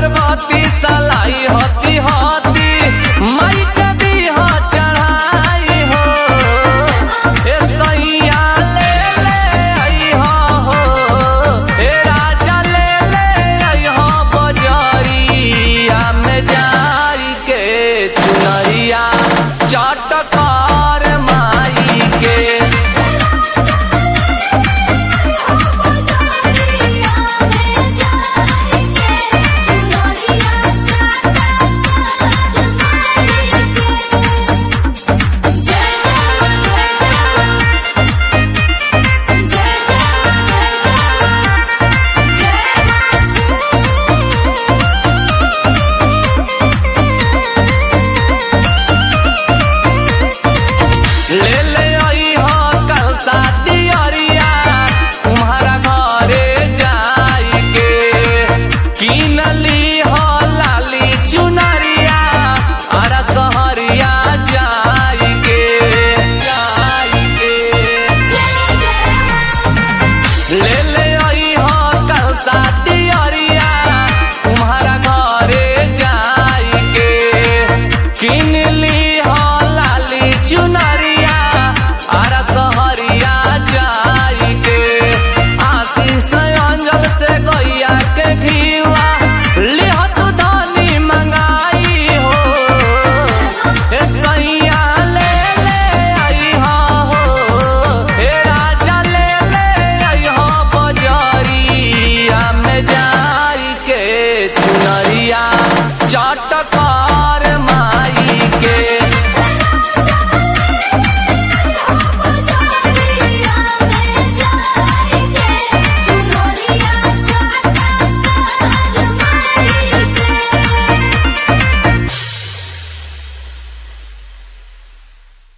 अगरबत्ती सलाई होती होती माई के दीह चढ़ाई हो ए सैया ले ले अइहा हो ए राजा ले ले अइहा बजरिया में जाई के चुनरिया चटकार माई के ले ले अइहा कल शादी अरिया तुम्हारा घरे जाई के किनली हो लाली चुनरिया अरा सहरिया जाई के जाई के ले ले अइहा कल शादी अरिया तुम्हारा घरे जाई के किनली हो लाली चुनरिया अरा सहरिया जाई के आशीष अंजल से गैया के घीवा लिहत धनी मंगाई हो ए सैया ले ले अइहा हो हे राजा ले ले अइहा बजरिया में जाई के चुनरिया चटक